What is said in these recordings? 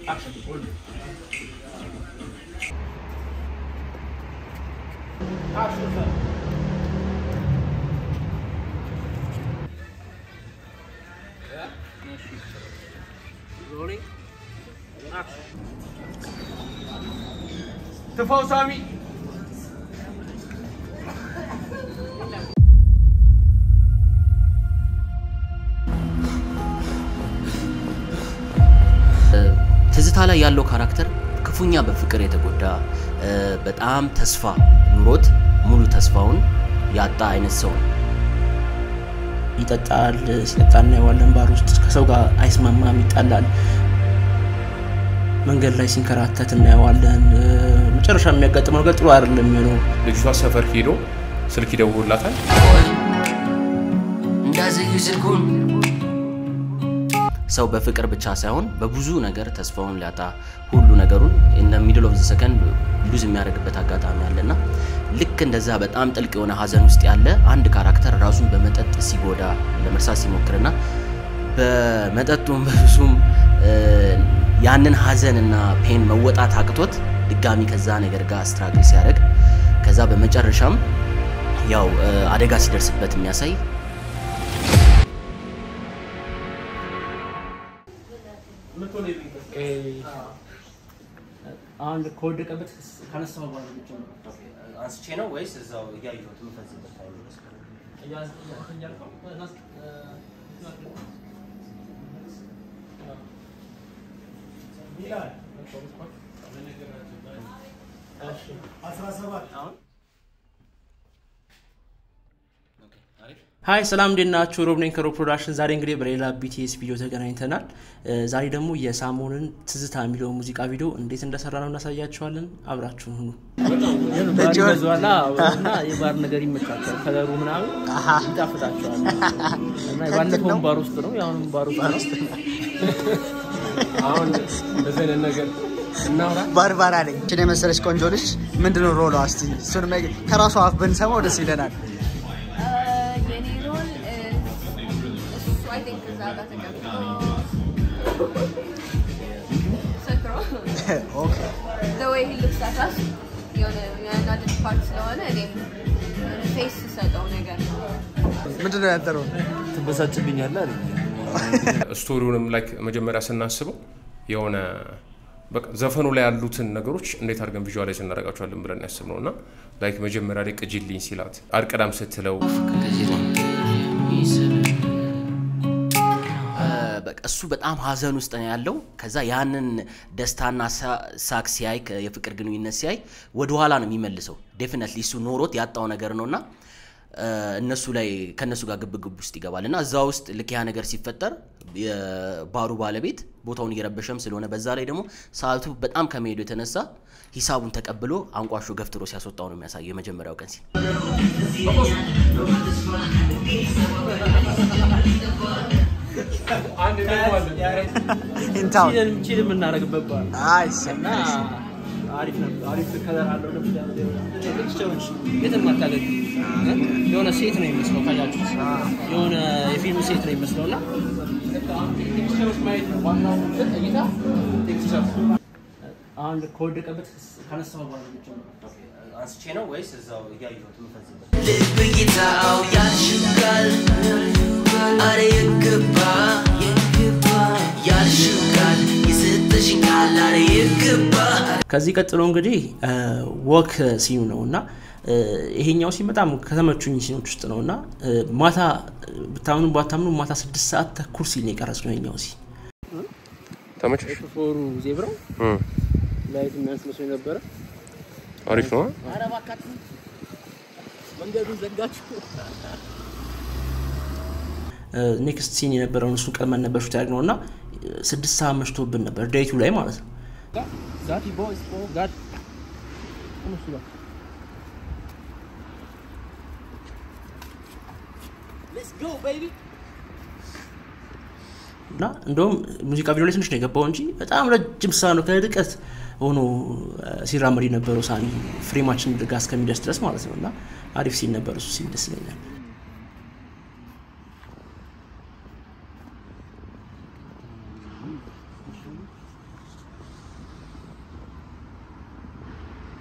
ትፋው ሳሚ ትዝታ ላይ ያለው ካራክተር ክፉኛ በፍቅር የተጎዳ በጣም ተስፋ ኑሮት ሙሉ ተስፋውን ያጣ አይነት ሰው ነው። ይጠጣል፣ ሲጠጣ እናየዋለን። ባር ውስጥ ከሰው ጋር አይስማማም፣ ይጣላል። መንገድ ላይ ሲንከራተት እናየዋለን። መጨረሻ የሚያጋጥመው ነገር ጥሩ አይደለም የሚሆነው። ልጅቷ ሰፈር ሄዶ ስልክ ይደውላታል። እንዳዘዩ ስልኩን ሰው በፍቅር ብቻ ሳይሆን በብዙ ነገር ተስፋውን ሊያጣ ሁሉ ነገሩን ኢን ሚድል ኦፍ ዘ ሰከንድ ሉዝ የሚያደርግበት አጋጣሚ አለና ልክ እንደዛ በጣም ጥልቅ የሆነ ሀዘን ውስጥ ያለ አንድ ካራክተር ራሱን በመጠጥ ሲጎዳ ለመርሳት ሲሞክርና በመጠጡም በብዙም ያንን ሀዘንና ፔን መወጣት አቅቶት ድጋሚ ከዛ ነገር ጋር ስትራግል ሲያደርግ ከዛ በመጨረሻም ያው አደጋ ሲደርስበት የሚያሳይ አሁን ከወደቀበት ከነሳው በኋላ ብቻ ነው አንስቼ ነው ወይስ እዛው እያየሁት የምፈዝበት ሀይ ሰላም እንዴት ናችሁ? ሮብ ነኝ ከሮብ ፕሮዳክሽን። ዛሬ እንግዲህ በሌላ ቢቲኤስ ቪዲዮ ተገናኝተናል። ዛሬ ደግሞ የሳሞንን ትዝታ የሚለው ሙዚቃ ቪዲዮ እንዴት እንደሰራ ነው እናሳያችኋለን። አብራችሁን ሁኑ። ዟላ እና የባር ነገር ይመቻቸዋል። ከለሩ ምናምን ይጣፍጣቸዋል። እና ባለፈውም ባር ውስጥ ነው፣ የአሁንም ባር ውስጥ ነው። አሁን እንደዚህ አይነት ነገር እናውራ። ባርባራ ነኝ። እችን የመሰለች ቆንጆ ልጅ ምንድነው ሮሏ? እስቲ እሱን ከራሷ አፍ ብንሰማው ደስ ይለናል። የኔ ሮል እሱ አይ ቲንክ እዛ ጋር ተቀምጦ ሰክሮ ኦኬ the way he looks at us የሆነ የሚያናድድ ፓርት ስለሆነ እኔም ፌስ ስሰጠው ነገር ነው። ምንድነው ያጠረው? ትበሳጭብኛለህ አለኝ። ስቶሪውንም ላይክ መጀመሪያ ስናስበው የሆነ በቃ ዘፈኑ ላይ ያሉትን ነገሮች እንዴት አድርገን ቪዥዋላይዝ እናደርጋቸዋለን ብለን ያስብ ነው እና ላይክ መጀመሪያ ላይ ቅጂልኝ ሲላት አርቀዳም ስትለው በቃ እሱ በጣም ሀዘን ውስጥ ነው ያለው። ከዛ ያንን ደስታና ሳ- ሳቅ ሲያይ ከ- የፍቅር ግንኙነት ሲያይ ወደኋላ ነው የሚመልሰው። ዴፊነትሊ እሱ ኖሮት ያጣው ነገር ነው እና እነሱ ላይ ከእነሱ ጋር ግብግብ ውስጥ ይገባል እና እዛ ውስጥ ልክ ያ ነገር ሲፈጠር የባሩ ባለቤት ቦታውን እየረበሸም ስለሆነ በዛ ላይ ደግሞ ሰዓቱ በጣም ከመሄዱ የተነሳ ሂሳቡን ተቀብሎ አንቋሾ ገፍትሮ ሲያስወጣው ነው የሚያሳየው የመጀመሪያው ቀን ሲል ኢንታውን ቺልን ቺል የምናደርግበት ባር አይስ እና አሪፍ ነበር። አሪፍ ከለር አለው። ፒክቸሮች የትም አታገኝ። የሆነ ሴት ነው የሚመስለው ካያችሁት፣ የሆነ የፊልም ሴት ነው የሚመስለው እና ፒክቸሮች ማየት ነው ዋናው እንትን እይታ ፒክቸር አሁን ከወደቀበት ከነሳው በኋላ ብቻ ነው አንስቼ ነው ወይስ እዛው እያየሁት የምፈዝበት ልብ እይታው ያልሽጋል አረ ይገባ ያልሽጋል የሰጠሽኝ ቃል አረ ይገባ ከዚህ ቀጥሎ እንግዲህ ወክ ሲኑ ነው እና ይሄኛው ሲን በጣም ከተመቹኝ ሲኖች ውስጥ ነው እና ማታ ብታምኑ ባታምኑ ማታ ስድስት ሰዓት ተኩል ሲል ነው የቀረጽ ነው ይሄኛው ሲን ተመቸሽ? ሾፌሩ ዜብራው ላይት የሚያንስ መስሎኝ ነበረ። አሪፍ ነው። ኧረ እባካችሁ መንገዱን ዘጋችሁ። ኔክስት ሲን የነበረውን እሱን ቀድመን ነበር ሹት ያደርግነው እና ስድስት ሰዓት መሽቶብን ነበር ዴይቱ ላይ ማለት ነው ዛቲ ቦይስ ፎ ጋድ እነሱ ጋር ሌትስ ጎ ቤቢ እና እንደውም ሙዚቃ ቪዲዮ ላይ ትንሽ ነው የገባው እንጂ በጣም ረጅም ሰዓት ነው ከርቀት ሆኖ ሲራመድ የነበረው ሳኒ ፍሬማችን ጋር እስከሚደርስ ድረስ ማለት ነው እና አሪፍ ሲል ነበር እሱ ሲል ደስ ይለኛል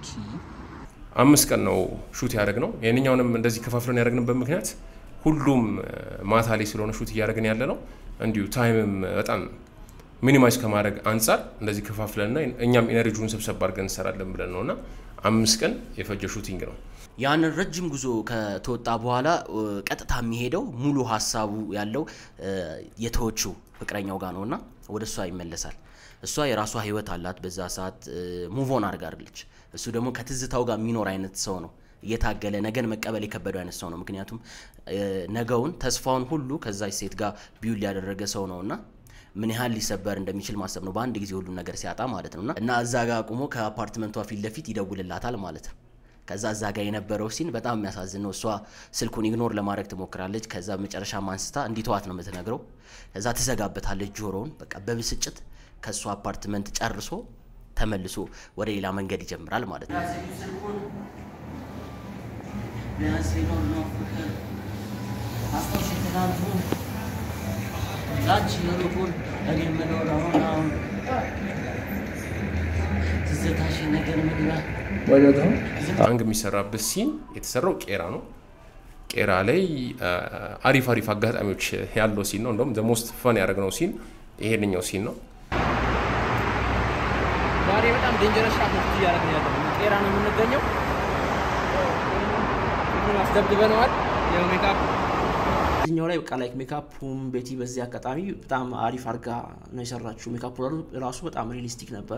አምስት ቀን ነው ሹት ያደረግ ነው። ይህንኛውንም እንደዚህ ከፋፍለን ያደረግንበት ምክንያት ሁሉም እ፣ ማታ ላይ ስለሆነ ሹት እያደረግን ያለ ነው። እንዲሁ ታይምም በጣም ሚኒማይዝ ከማድረግ አንጻር እንደዚህ ከፋፍለንና እኛም ኤነርጂውን ሰብሰብ አድርገን እንሰራለን ብለን ነው እና አምስት ቀን የፈጀ ሹቲንግ ነው። ያንን ረጅም ጉዞ ከተወጣ በኋላ እ፣ ቀጥታ የሚሄደው ሙሉ ሀሳቡ ያለው እ፣ የተወችው ፍቅረኛው ጋር ነውና ወደ እሷ ይመለሳል። እሷ የራሷ ህይወት አላት። በዛ ሰዓት ሙቮን አድርጋለች። እሱ ደግሞ ከትዝታው ጋር የሚኖር አይነት ሰው ነው። እየታገለ ነገን መቀበል የከበደው አይነት ሰው ነው። ምክንያቱም እ፣ ነገውን ተስፋውን ሁሉ ከዛች ሴት ጋር ቢውል ያደረገ ሰው ነውና ምን ያህል ሊሰበር እንደሚችል ማሰብ ነው። በአንድ ጊዜ ሁሉን ነገር ሲያጣ ማለት ነውና እና እዛ ጋር አቁሞ ከአፓርትመንቷ ፊት ለፊት ይደውልላታል ማለት ነው። ከዛ እዛ ጋር የነበረው ሲን በጣም የሚያሳዝን ነው። እሷ ስልኩን ኢግኖር ለማድረግ ትሞክራለች። ከዛ መጨረሻ ማንስታ እንዲተዋት ነው የምትነግረው። ከዛ ትዘጋበታለች ጆሮውን። በቃ በብስጭት ከእሷ አፓርትመንት ጨርሶ ተመልሶ ወደ ሌላ መንገድ ይጀምራል ማለት ነው። አንግ የሚሰራበት ሲን የተሰራው ቄራ ነው። ቄራ ላይ አ፣ አሪፍ አሪፍ አጋጣሚዎች ያለው ሲን ነው። እንደውም ሞስት ፈን ያደረግነው ሲን ይሄንኛው ሲን ነው። ዛሬ በጣም ዴንጀረስ ሻት ነው እያደረግን ያለ ጤራ ነው የምንገኘው። ሁሉን አስደብድበነዋል። ያው ሜካፕ እዚኛው ላይ በቃ ላይክ ሜካፑም ቤቲ በዚህ አጋጣሚ በጣም አሪፍ አርጋ ነው የሰራችው። ሜካፑ ራሱ በጣም ሪሊስቲክ ነበረ።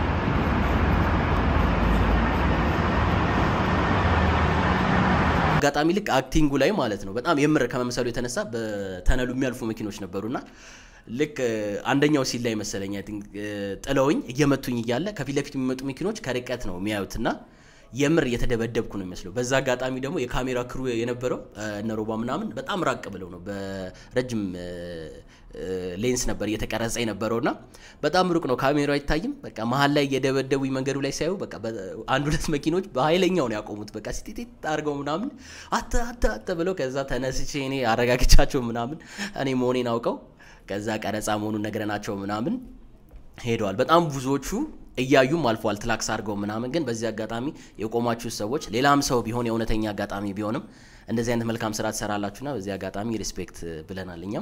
አጋጣሚ ልክ አክቲንጉ ላይ ማለት ነው በጣም የምር ከመምሰሉ የተነሳ በተነሉ የሚያልፉ መኪኖች ነበሩና ልክ እ፣ አንደኛው ሲል ላይ መሰለኝ I think፣ እ፣ ጥለውኝ እየመቱኝ እያለ ከፊት ለፊት የሚመጡ መኪኖች ከርቀት ነው የሚያዩትና የምር እየተደበደብኩ ነው የሚመስለው። በዛ አጋጣሚ ደግሞ የካሜራ ክሩ የነበረው እ፣ እነ ሮባ ምናምን በጣም ራቅ ብለው ነው በረጅም እ፣ እ፣ ሌንስ ነበር እየተቀረጸ የነበረውና በጣም ሩቅ ነው ካሜራው አይታይም። በቃ መሀል ላይ እየደበደቡኝ መንገዱ ላይ ሲያዩ በቃ በ- አንድ ሁለት መኪኖች በኃይለኛው ነው ያቆሙት። በቃ ሲጢጢጥ አድርገው ምናምን አተ አተ አተ ብለው ከዛ ተነስቼ እኔ አረጋግቻቸው ምናምን እኔ መሆኔን አውቀው ከዛ ቀረጻ መሆኑን ነግረናቸው ምናምን ሄደዋል። በጣም ብዙዎቹ እያዩም አልፈዋል ትላክስ አድርገው ምናምን። ግን በዚህ አጋጣሚ የቆማችሁ ሰዎች ሌላም ሰው ቢሆን የእውነተኛ አጋጣሚ ቢሆንም እንደዚህ አይነት መልካም ስራ ትሰራላችሁና በዚህ አጋጣሚ ሪስፔክት ብለናል እኛም።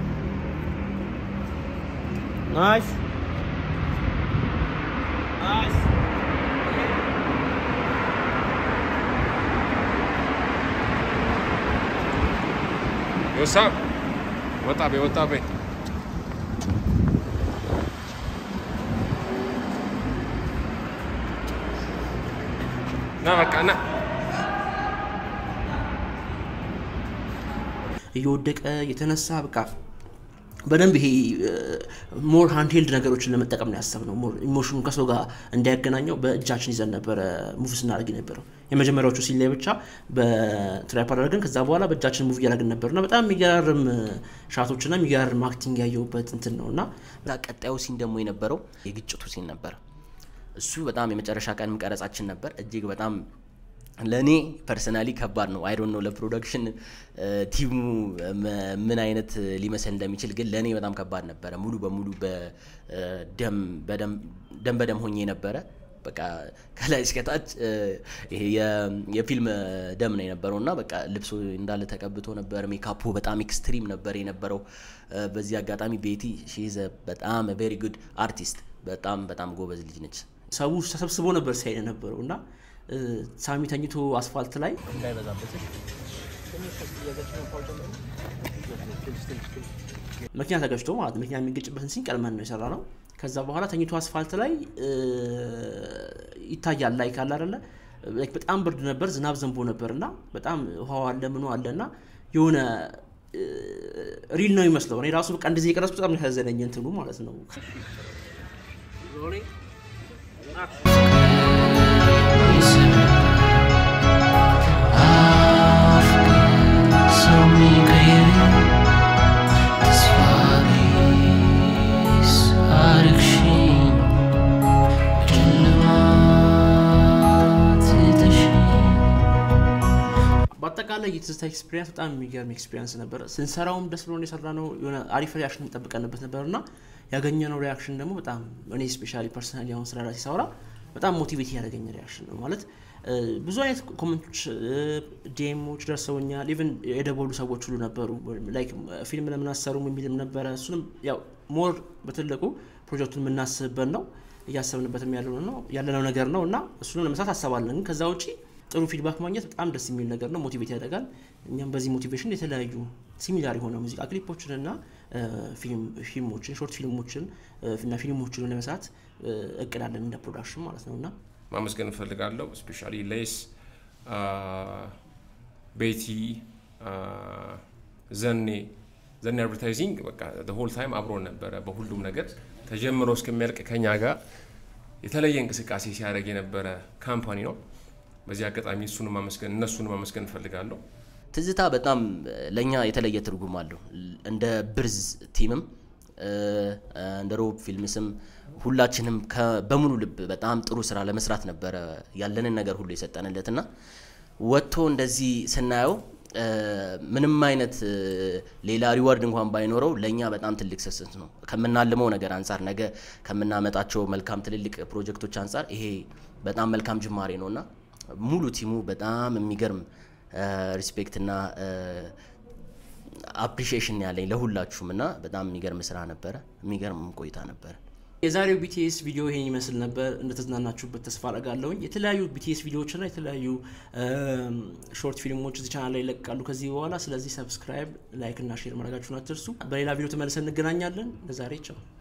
ናይስ ናይስ ወሳ ወጣ ቤ ወጣ ቤ ና በቃ ና እየወደቀ የተነሳ በቃ በደንብ ይሄ ሞር ሃንድሄልድ ነገሮችን ለመጠቀም ነው ያሰብነው። ሞር ኢሞሽኑ ከሰው ጋር እንዳያገናኘው በእጃችን ይዘን ነበረ ሙቭ ስናደርግ የነበረው። የመጀመሪያዎቹ ሲል ላይ ብቻ በትራይፓድ አድርገን ከዛ በኋላ በእጃችን ሙቭ እያደረግን ነበር እና በጣም የሚገራርም ሻቶችና የሚገራርም አክቲንግ ያየሁበት እንትን ነው እና ከዛ ቀጣዩ ሲን ደግሞ የነበረው የግጭቱ ሲን ነበር። እሱ በጣም የመጨረሻ ቀንም ቀረጻችን ነበር። እጅግ በጣም ለእኔ ፐርሰናሊ ከባድ ነው። አይዶን ነው ለፕሮዳክሽን ቲሙ መ- ምን አይነት ሊመስል እንደሚችል ግን ለእኔ በጣም ከባድ ነበረ። ሙሉ በሙሉ በደም በደም ደም በደም ሆኜ ነበረ። በቃ ከላይ እስከታች እ፣ ይሄ የ- የፊልም ደም ነው የነበረው እና በቃ ልብሱ እንዳለ ተቀብቶ ነበር። ሜካፑ በጣም ኤክስትሪም ነበር የነበረው። እ፣ በዚህ አጋጣሚ ቤቲ ሺዘ በጣም ቬሪ ጉድ አርቲስት፣ በጣም በጣም ጎበዝ ልጅ ነች። ሰው ተሰብስቦ ነበር ሲያይ የነበረው እና እ፣ ሳሚ ተኝቶ አስፋልት ላይ መኪና ተገጭቶ ማለት ነው። መኪና የሚገጭበትን ሲን ቀድመን ነው የሰራ ነው። ከዛ በኋላ ተኝቶ አስፋልት ላይ እ፣ ይታያል ላይ ካለ አይደለ ላይክ በጣም ብርድ ነበር፣ ዝናብ ዘንቦ ነበር እና በጣም ውሃው አለ ምኑ አለ እና የሆነ እ፣ ሪል ነው ይመስለው። እኔ ራሱ በቃ እንደዚህ የቀረጽኩት በጣም ያሳዘነኝ እንትኑ ማለት ነው። በአጠቃላይ የትዝታ ኤክስፒሪንስ በጣም የሚገርም ኤክስፒሪንስ ነበር። ስንሰራውም ደስ ብሎን የሰራ ነው። የሆነ አሪፍ ሪያክሽን እንጠብቀንበት ነበር እና ያገኘነው ሪያክሽን ደግሞ በጣም እኔ ስፔሻሊ ፐርሰናሊ አሁን ስለ ራሴ ሳወራ በጣም ሞቲቬት ያደረገኝ ሪያክሽን ነው ማለት እ፣ ብዙ አይነት ኮመንቶች ዲኤሞች ደርሰውኛል። ኢቨን የደወሉ ሰዎች ሁሉ ነበሩ ላይክ ፊልም ለምን አሰሩም የሚልም ነበረ። እሱንም ያው ሞር በትልቁ ፕሮጀክቱን የምናስብበት ነው እያሰብንበትም ያለው ነው ያለነው ነገር ነው እና እሱንም ለመስራት አሰባለን። ግን ከዛ ውጪ ጥሩ ፊድባክ ማግኘት በጣም ደስ የሚል ነገር ነው፣ ሞቲቬት ያደርጋል። እኛም በዚህ ሞቲቬሽን የተለያዩ ሲሚላር የሆነ ሙዚቃ ክሊፖችን እና እ፣ ፊልም- ፊልሞችን ሾርት ፊልሞችን እ፣ እና ፊልሞችን ለመስራት እ፣ እቅዳለን እንደ ፕሮዳክሽን ማለት ነው እና ማመስገን እፈልጋለሁ። ስፔሻሊ ሌስ፣ ቤቲ፣ ዘኔ ዘኔ አድቨርታይዚንግ በቃ ሆል ታይም አብሮን ነበረ በሁሉም ነገር ተጀምሮ እስከሚያልቅ ከኛ ጋር የተለየ እንቅስቃሴ ሲያደርግ የነበረ ካምፓኒ ነው። በዚህ አጋጣሚ እሱን ማመስገን እነሱን ማመስገን እፈልጋለሁ። ትዝታ በጣም ለእኛ የተለየ ትርጉም አለው። እንደ ብርዝ ቲምም እ፣ እንደ ሮብ ፊልምስም ሁላችንም ከ- በሙሉ ልብ በጣም ጥሩ ስራ ለመስራት ነበረ ያለንን ነገር ሁሉ የሰጠንለት እና ወጥቶ እንደዚህ ስናየው እ፣ ምንም አይነት እ፣ ሌላ ሪዋርድ እንኳን ባይኖረው ለእኛ በጣም ትልቅ ስስት ነው። ከምናልመው ነገር አንጻር ነገ ከምናመጣቸው መልካም ትልልቅ ፕሮጀክቶች አንጻር ይሄ በጣም መልካም ጅማሬ ነው እና ሙሉ ቲሙ በጣም የሚገርም ሪስፔክት እና አፕሪሺዬሽን ያለኝ ለሁላችሁም እና በጣም የሚገርም ስራ ነበረ። የሚገርም ቆይታ ነበረ። የዛሬው ቢቲኤስ ቪዲዮ ይሄን ይመስል ነበር። እንደተዝናናችሁበት ተስፋ አደርጋለሁኝ። የተለያዩ ቢቲኤስ ቪዲዮዎችና የተለያዩ ሾርት ፊልሞች እዚህ ቻናል ላይ ይለቃሉ ከዚህ በኋላ። ስለዚህ ሰብስክራይብ፣ ላይክ እና ሼር ማድረጋችሁን አትርሱ። በሌላ ቪዲዮ ተመልሰን እንገናኛለን። ለዛሬ ቻው።